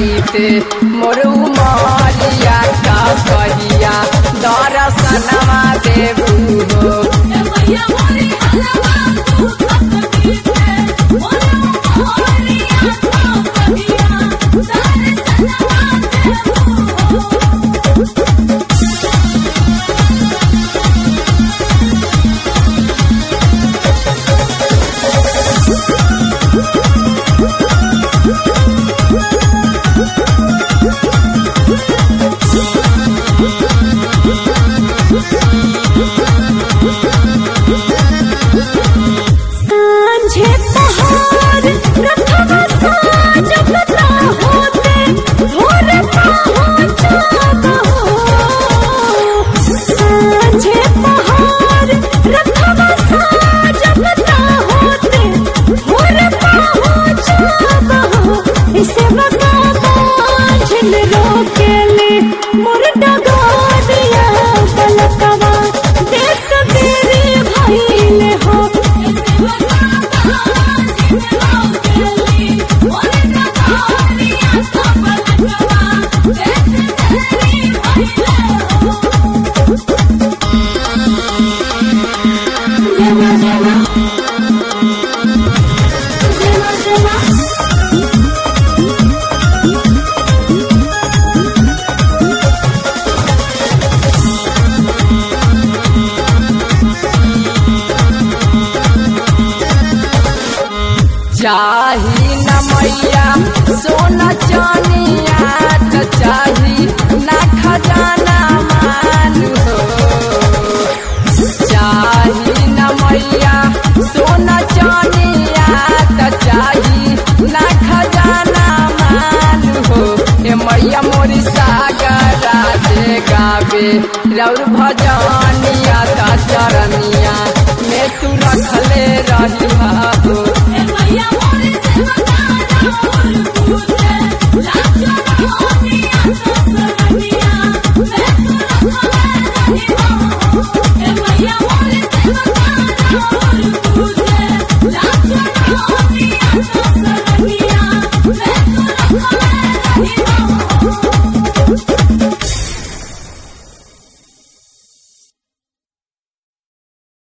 बीते मोर उमरिया का कहिया दर्शनमा देबू हो मैया मोरी हलवा तू तक कीते मोरे मोरिया तो कहिया दर्शनवा देबू हो सांझे पहाड़ रखवा साज बता होते भोर पहुँचब हो सांझे पहाड़ रखवा साज बता होते भोर पहुँचब हो इसे बका बाझल रोकेले मोर डगारिया पलकवा देख तेरे भइले हो इसे बका बाझल रोकेले मोर डगारिया पलकवा देख तेरे भइले हो जमा जमा जमा जमा चाही न मैया सोना चानिया त चाही न खजाना मान हो चाही न मैया सोना चानिया त चाही न खजाना मान हो ए मैया मोरी सागरा दे गावे रौर भजनिया त चरनिया में तू रखले रही हो मैया मोरे सेवा का राम पूजे लाजो